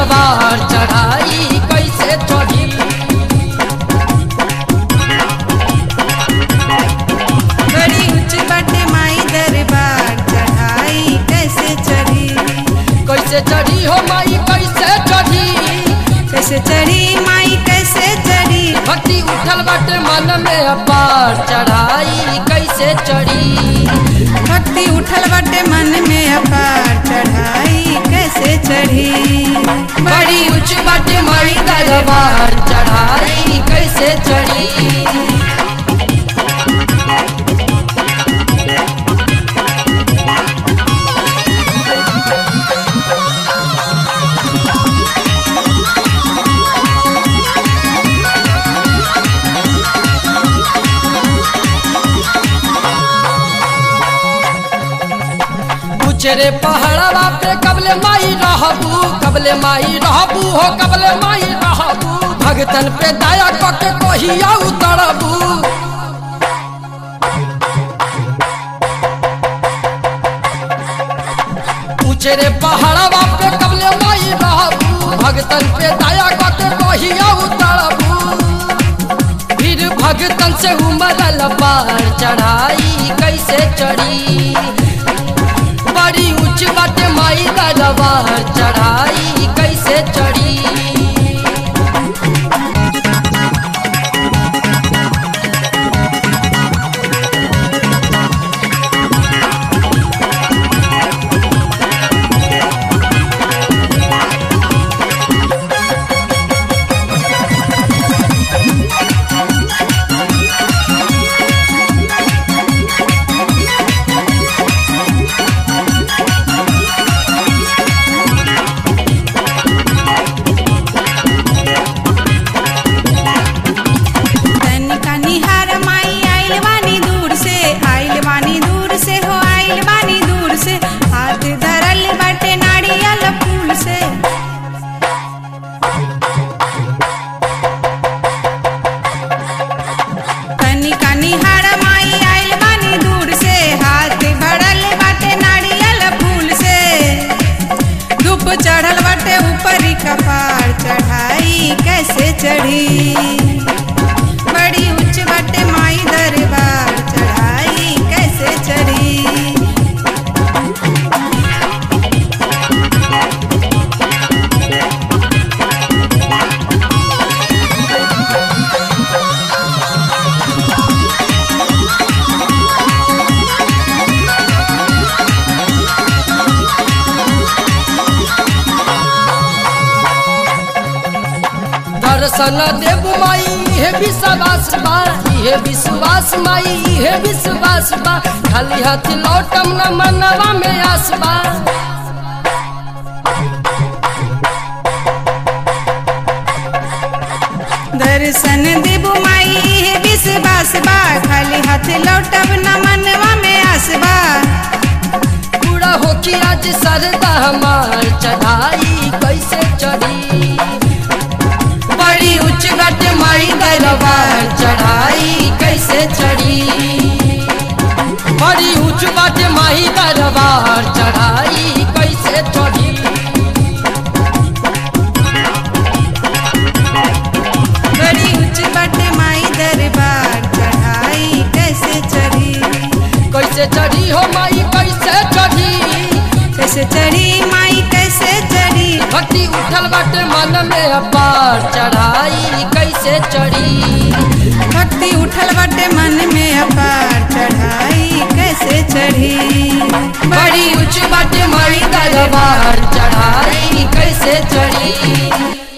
दरबार चढ़ाई कैसे चढ़ी बड़ी ऊंच बाटे माई दरबार चढ़ाई कैसे चढ़ी कैसे चढ़ी हो माई कैसे चढ़ी कैसे चढ़ी माई कैसे चढ़ी भक्ति उठल बाटे मन में अपार चढ़ाई कैसे चढ़ी भक्ति उठल बाटे मन में अपार चढ़ाई कैसे चढ़ी बड़ी ऊंच बाटे माई दरबार चढ़ाई कैसे चढ़ी उचरे पहाड़वा पे कबले माई रहबू कबले माई रहबू हो कबले माई रहबू भगतन पे दया कके कहिया उतरबू उचरे पहाड़वा पे कबले माई रहबू भगतन पे दया कके कहिया उतरबू फिर भगतन से उमरल पार चढ़ाई कैसे चढ़ी बड़ी ऊंच बाटे माई दरबार चढ़ाई कैसे चढ़ी तनिका निहार माई आइल बानी दूर से आइल बानी दूर से हो आइल बानी दूर से हाथ धरल बाटे नारियल फूल से तनिका निहार माई आइल बानी दूर से हाथ भरल बाटे नारियल फूल से धूप चढ़ल बाटे ऊपरी कपार चढ़ाई कैसे चढ़ी बड़ी उच्च बटे माई दरबार चढ़ाई कैसे चढ़ी दर्शन देव माई हे विश्वास बा हे विश्वास माई हे विश्वास बा खाली हाथ लौटम न मनवा में आस बा दर्शन देबू माई हे विश्वास बा खाली हाथ लौटब न मनवा में आसबा पूरा हो कि आज सरदा हमार चढ़ाई कैसे चढ़ी बड़ी उच्च गट माई दरबार चढ़ाई कैसे चढ़ी बड़ी उच्च गट माई दरबार चढ़ाई कैसे चढ़ी बड़ी उच्च बटे माई दरबार चढ़ाई कैसे चढ़ी कैसे चढ़ी हो माई कैसे चढ़ी कैसे चढ़ी माई कैसे चढ़ी भक्ति उठल बाटे मन में अपार चढ़ाई कैसे चढ़ी भक्ति उठल बटे मन में अपार चढ़ाई कैसे चढ़ी बड़ी ऊंच बाटे माई दरबार चढ़ाई कैसे चढ़ी